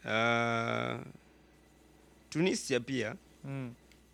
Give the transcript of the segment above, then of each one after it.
uh, Tunisia pia Mm.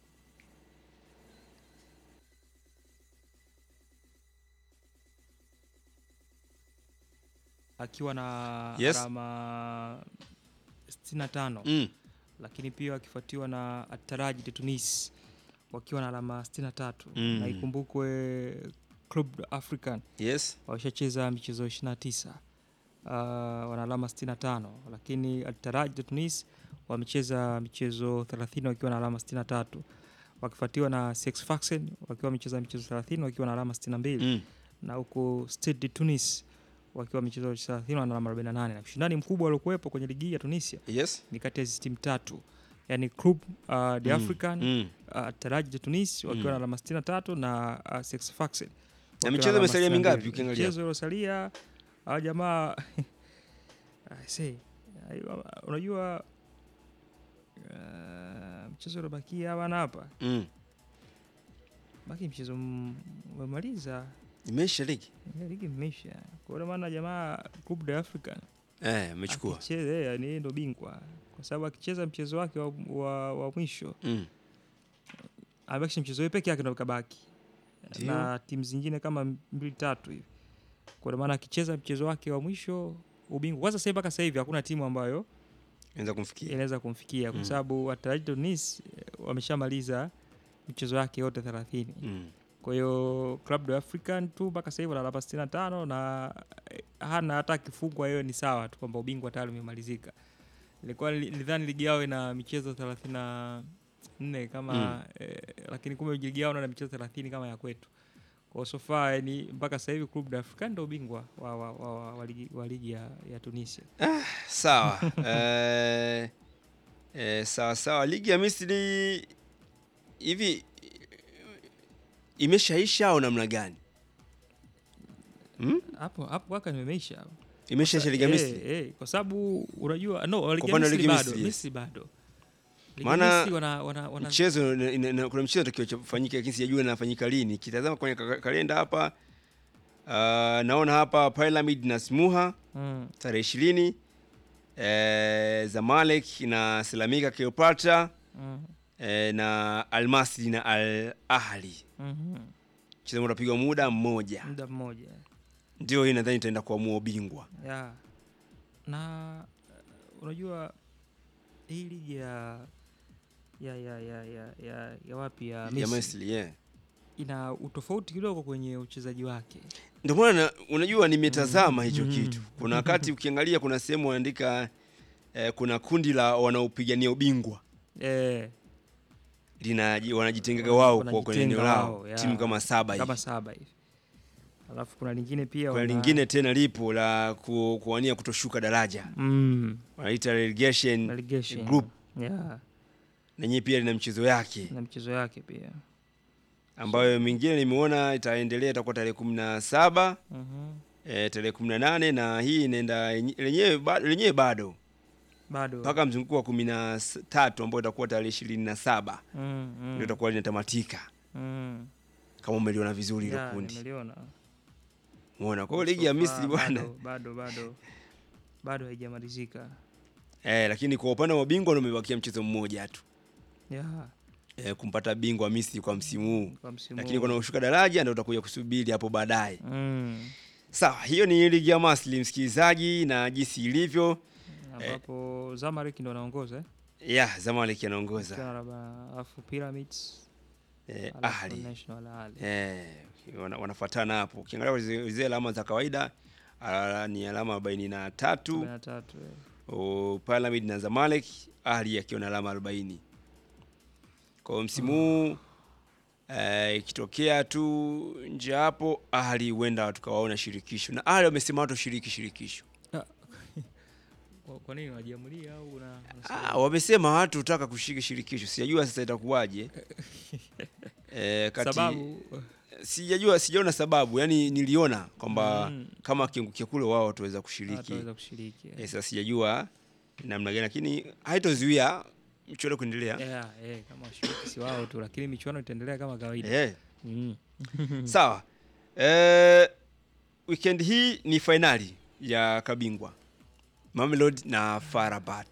akiwa na Yes. alama 65 mm. lakini pia wakifuatiwa na Ataraji de Tunis wakiwa na alama 63 Mm. na ikumbukwe Club African yes washacheza michezo 29 uh, wana alama 65 lakini Ataraji de Tunis wamecheza michezo 30 wakiwa na alama 63 wakifuatiwa na Sex Faxen wakiwa wamecheza michezo 30 wakiwa na alama 62 mm. na huku Stade de Tunis wakiwa michezo 30 wana alama 48 na ushindani mkubwa uliokuwepo kwenye ligi hii ya Tunisia yes ni kati ya hizi timu tatu yani Club uh, de Mm. African mm. uh, Taraji de Tunis wakiwa Mm. na alama 63 na uh, Sex Faxen wakiwa michezo alama imesalia 62. mingapi ukiangalia? Michezo iliyosalia hawa jamaa I say, ayo, unajua uh, mchezo uliobakia hawana hapa mm. baki mchezo m- umemaliza imeisha ligi Ya, ligi imeisha kwa hiyo maana jamaa Club de African eh, amechukua akicheza yeye, yani yeye ndo bingwa kwa sababu akicheza mchezo wake wa, wa, wa mwisho mm. amebakisha mchezo wake peke yake ndo kabaki Ndio. na timu zingine kama mbili tatu hivi kwa maana akicheza mchezo wake wa mwisho ubingwa kwanza sasa mpaka sasa hivi hakuna timu ambayo inaweza kumfikia inaweza kumfikia kwa Mm. sababu Atalanta Tunis eh, wameshamaliza michezo yake yote 30 mm. kwa hiyo Club de African tu mpaka sasa hivi ana alama 65 na eh, hana hata akifungwa hiyo ni sawa tu kwamba ubingwa tayari umemalizika. Ilikuwa li- nilidhani ligi yao ina michezo 34 kama Mm. eh, lakini kumbe ligi yao ina michezo 30 kama ya kwetu. Kwa hiyo so far yani mpaka sasa hivi Club de African ndio ubingwa wa, wa, wa, wa, wa, ligi, wa ligi ya, ya Tunisia. sawa eh, eh, sawa sawa ligi ya misri hivi imeshaisha au namna gani hmm? Hapo hapo kwaka nimeisha. hapo. imeshaisha ligi ya Eh, misri eh, kwa sababu unajua no ligi ya upande wa Misri ligi bado, Misri, yes. Misri bado. Ligi ya Maana Misri wana, wana, wana mchezo ina- ina- ina- kuna mchezo takiwa kufanyika lakini sijajua inafanyika lini kitazama kwenye ka- kalenda hapa uh, naona hapa pyramid na smuha mm, tarehe ishirini eh, zamalek na selamika cleopatra mm, eh, na almasri na al ahli mhm. mchezo utapigwa muda mmoja muda mmoja ndio hii nadhani itaenda kuamua ubingwa ya na uh, unajua hii ligi ya ya ya ya ya, ya, ya wapi ya ya Misri Misri yeah. ina utofauti kidogo kwenye uchezaji wake ndio maana na- unajua nimetazama hicho Mm. kitu kuna wakati ukiangalia kuna sehemu wanaandika eh, kuna kundi la wanaopigania ubingwa eh, lina wanajitengaga wao kwa kwenye Wanajitenga eneo lao wao, ya. timu kama saba kama hivi saba hivi alafu kuna lingine pia kuna wana- lingine tena lipo la ku, kuwania kutoshuka daraja mm, wanaita relegation relegation group ya nenyewe pia lina mchezo yake na mchezo yake pia ambayo mingine nimeona itaendelea itakuwa tarehe kumi na saba Mhm. e, tarehe kumi na nane na hii inaenda yenye- lenyewe bado, lenyewe bado bado mpaka mzunguko wa kumi na s- tatu ambao itakuwa tarehe ishirini na saba mm, mm, ndio itakuwa linatamatika mm. kama umeliona vizuri hilo Ya, kundi nimeliona umeona kwa hiyo ligi ya So Misri far, bwana bado bado bado bado haijamalizika eh, lakini kwa upande wa ubingwa ndio umebakia mchezo mmoja tu ya eh, kumpata bingwa Misri kwa msimu huu kwa msimu lakini huu. kuna ushuka daraja ndio utakuja kusubiri hapo baadaye mm. sawa hiyo ni ligi ya Misri msikilizaji na jinsi ilivyo ambapo Zamalek ndo anaongoza eh? ya Zamalek anaongoza Akiwa na alama- alafu Pyramids eh, alafu Ahli National Ahli eh, wana, wanafuatana hapo ukiangalia kwa zile zile alama za kawaida ala, ni alama arobaini na tatu 43 eh. o, Pyramid na Zamalek Ahli akiwa na alama arobaini kwa hiyo msimu huu eh, ikitokea tu nje hapo Ahli huenda tukawaona shirikisho na Ahli wamesema watoshiriki shirikisho Kwa- kwa nini wajiamulia au una, unasema- Ah, wamesema watu hutaka kushiriki shirikisho sijajua sasa itakuwaje eh, kati sababu sijajua sijaona sababu yani niliona kwamba Mm. kama akiangukia kule wao wataweza kushiriki wataweza kushiriki eh. eh, sasa sijajua namna gani lakini haitozuia mchuano kuendelea yeah, eh, kama washiriki si wao tu lakini michuano itaendelea kama kawaida eh. mm. sawa eh, weekend hii ni fainali ya kabingwa Mamelodi na Farabat